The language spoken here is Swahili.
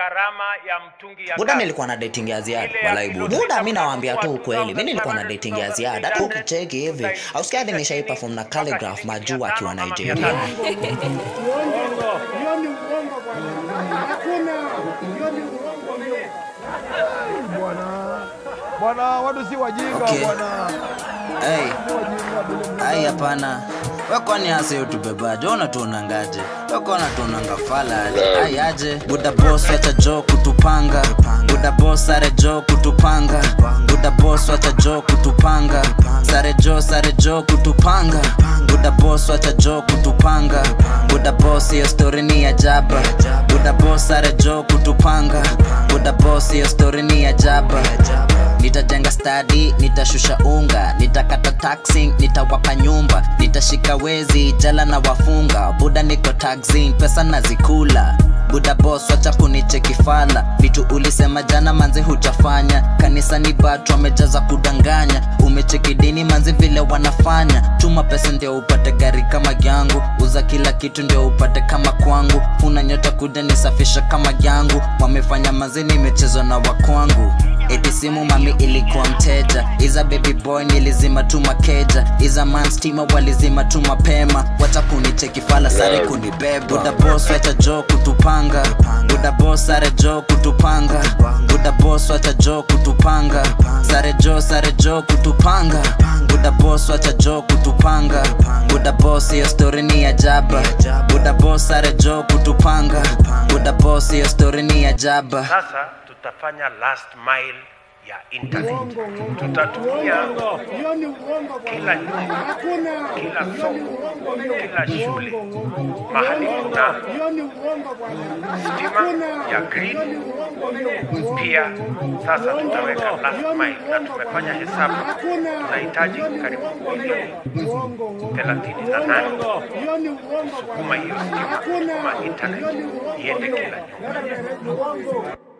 gharama ya mtungi ya buda gas. nilikuwa na dating ya ziada Ile ya walai kilo buda sita mi nawaambia tu kuchukua ukweli mi nilikuwa na 2,500, dating ya ziada hata ukicheki hivi ausikia hadi nishai perform na calligraph majuu akiwa nigeria Hiyo ni uongo bwana. Hakuna. Hiyo ni uongo hiyo. bwana bwana watu si wajinga Okay. bwana Hey, Si wajinga bila ai hapana wekwani hasa yo tubebaje unatuonangaje wekona tuonanga falali ai aje buda bos wacha jo kutupanga buda bos sare jo kutupanga buda bos wacha jo kutupanga sare jo sare jo kutupanga buda bos wacha jo kutupanga buda bos hiyo story ni ya jaba buda bos sare jo kutupanga buda bos hiyo story ni ya jaba nitajenga stadi nitashusha unga nitakata taxi nitawapa nyumba nitashika wezi jala na wafunga buda niko taxin pesa nazikula buda bos wacha kunicheki fala vitu ulisema jana manzi hujafanya kanisani batu wamejaza kudanganya umecheki dini manzi vile wanafanya tuma pesa ndio upate gari kama yangu uza kila kitu ndio upate kama kwangu una nyota kuja nisafisha kama yangu wamefanya manzi nimechezwa na wakwangu eti simu mami ilikuwa mteja iza baby boy nilizima tu makeja iza man stima walizima tu mapema wacha kunicheki fala sare kunibeba buda boss wacha jo kutupanga buda boss sare jo kutupanga buda boss wacha jo kutupanga sare jo sare jo kutupanga buda boss wacha jo kutupanga buda boss hiyo story ni ya jaba buda boss sare jo kutupanga buda boss hiyo story ni ya jaba Sasa tutafanya last mile ya internet. Tutatumia Hiyo ni uongo kila bwana. nyumba, Hakuna. kila Hiyo ni soko, uongo hiyo. kila shule, Uongo. mahali kuna Hiyo ni uongo bwana. stima Hakuna. ya green. Hiyo ni uongo hiyo. Pia sasa tutaweka last Hiyo ni mile na uongo tumefanya bwana. hesabu, Hakuna. tunahitaji Hiyo ni karibu uongo milioni hiyo. Uongo, uongo. thelathini na nane Hiyo ni uongo kusukuma bwana. hiyo stima, Hakuna. kusukuma Hiyo internet ni uongo iende hiyo. kila nyumba. Uongo.